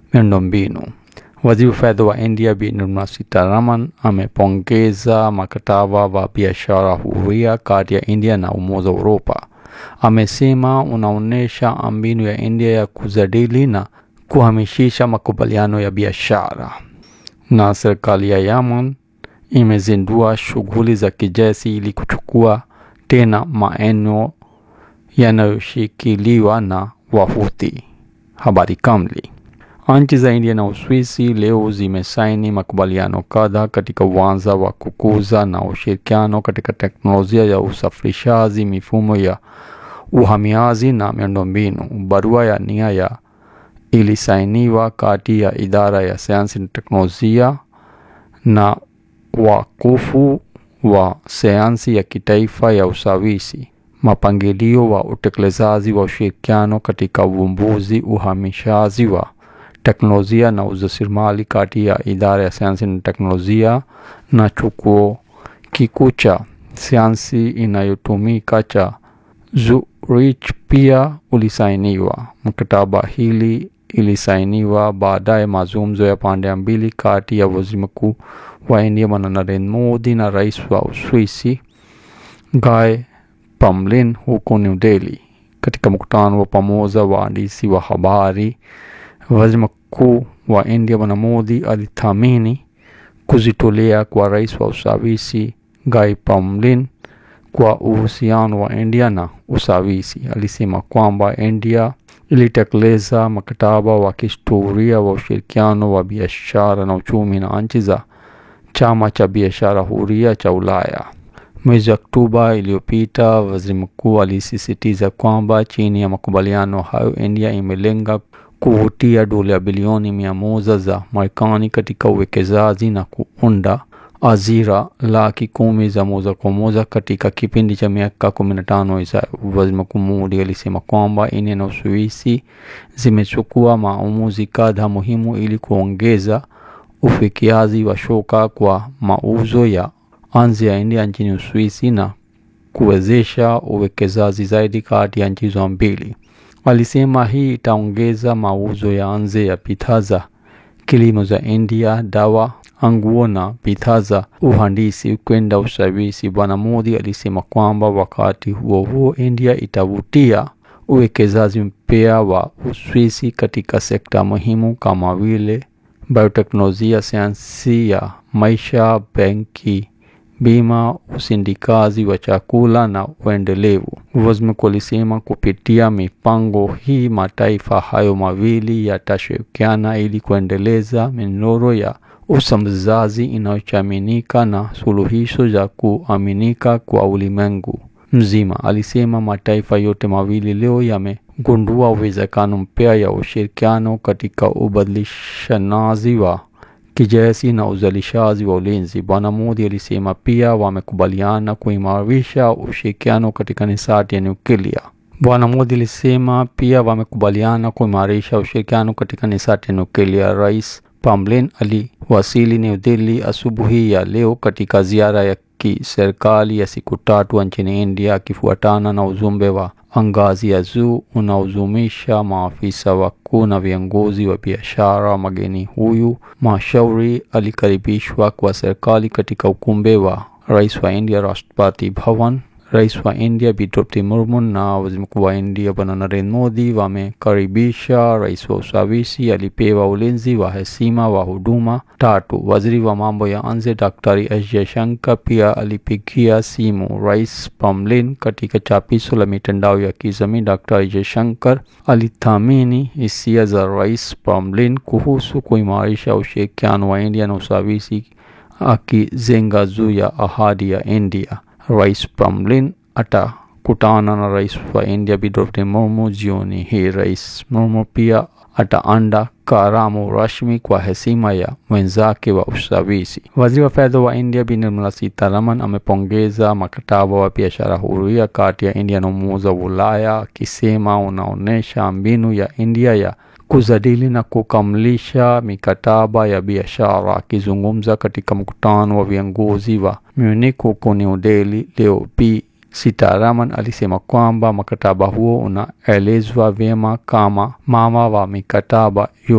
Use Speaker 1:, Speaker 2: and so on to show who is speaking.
Speaker 1: miundombinu. Waziri wa fedha wa India Bi Nirmala Sitharaman amepongeza mkataba wa biashara huria kati ya India na Umoja wa Uropa. Amesema unaonyesha mbinu ya India ya kujadili na kuhamishisha makubaliano ya biashara. Na serikali ya Yemen imezindua shughuli za kijeshi ili kuchukua tena maeneo yanayoshikiliwa na Wahuthi. Habari kamili. Nchi za India na Uswisi leo zimesaini makubaliano kadhaa katika uwanja wa kukuza na ushirikiano katika teknolojia ya usafirishaji, mifumo ya uhamiaji na miundombinu. Barua ya nia ya ilisainiwa kati ya idara ya sayansi na teknolojia na wakufu wa sayansi ya kitaifa ya Uswisi. Mapangilio wa utekelezaji wa ushirikiano katika uvumbuzi, uhamishaji wa teknolojia na ujasiriamali kati ya idara ya sayansi na teknolojia na chuo kikuu cha sayansi inayotumika cha Zurich pia ulisainiwa. Mkataba hili ilisainiwa baadaye mazungumzo ya pande mbili kati ya waziri mkuu wa India Bwana Narendra Modi na rais wa Uswisi Guy Parmelin huko New Delhi. Katika mkutano wa pamoja wa waandishi wa habari, waziri mkuu wa India Bwana Modi alithamini kujitolea kwa rais wa Uswisi Guy Parmelin kwa uhusiano wa India na Uswisi. Alisema kwamba India ilitekeleza mkataba wa kihistoria wa ushirikiano wa biashara na uchumi na nchi za chama cha biashara huria cha Ulaya. Mwezi Oktoba iliyopita, waziri mkuu alisisitiza kwamba chini ya makubaliano hayo, India imelenga kuvutia dola bilioni mia moja za Marekani katika uwekezaji na kuunda ajira laki kumi za moja kwa moja katika kipindi cha miaka kumi na tano ijayo. Waziri Mkuu Modi alisema kwamba India na Uswisi zimechukua maamuzi kadhaa muhimu ili kuongeza ufikiaji wa soko kwa mauzo ya nje ya India nchini Uswisi na kuwezesha uwekezaji zaidi kati ya nchi hizo mbili. Alisema hii itaongeza mauzo ya nje ya bidhaa za kilimo za India, dawa, nguo na bidhaa za uhandisi kwenda Uswisi. Bwana Modi alisema kwamba wakati huo huo, India itavutia uwekezaji mpya wa Uswisi katika sekta muhimu kama vile bioteknolojia, sayansi ya maisha, benki, bima, usindikaji wa chakula na uendelevu. Waziri mkuu alisema kupitia mipango hii mataifa hayo mawili yatashirikiana ili kuendeleza minyororo ya usambazaji inayoaminika na suluhisho za kuaminika kwa ulimwengu mzima. Alisema mataifa yote mawili leo yamegundua uwezekano mpya ya ushirikiano katika ubadilishanaji wa kijeshi na uzalishaji wa ulinzi. Bwana Modi alisema pia wamekubaliana kuimarisha ushirikiano katika nishati ya nyuklia. Bwana Modi alisema pia wamekubaliana kuimarisha ushirikiano katika nishati ya nyuklia. Rais Parmelin aliwasili New Delhi asubuhi ya leo katika ziara ya kiserikali ya siku tatu nchini India akifuatana na ujumbe wa ngazi ya juu unaojumisha maafisa wakuu na viongozi wa biashara. Mgeni huyu mashauri alikaribishwa kwa serikali katika ukumbi wa rais wa India Rashtrapati Bhavan. Rais wa India Bi Draupadi Murmu na waziri mkuu wa India Bwana Narendra Modi wamekaribisha rais wa Uswisi. Alipewa ulinzi wa heshima wa huduma tatu. Waziri wa mambo ya nje Daktari S Jaishankar pia alipigia simu Rais Parmelin. Katika chapisho la mitandao ya kijamii, Daktari Jaishankar alithamini hisia za Rais Parmelin kuhusu kuimarisha ushirikiano wa India na Uswisi, akijenga juu ya ahadi ya India. Rais Parmelin atakutana na rais wa India Bi Draupadi Murmu jioni hii. Rais Murmu pia ataanda karamu rasmi kwa heshima ya mwenzake wa Uswisi. Waziri wa fedha wa India Bi Nirmala Sitharaman amepongeza mkataba wa biashara huria kati ya India na Umoja wa Ulaya akisema unaonyesha mbinu ya India ya kujadili na kukamilisha mikataba ya biashara. Akizungumza katika mkutano wa viongozi wa Munich huko New Delhi leo, Bi Sitharaman alisema kwamba mkataba huo unaelezwa vyema kama mama wa mikataba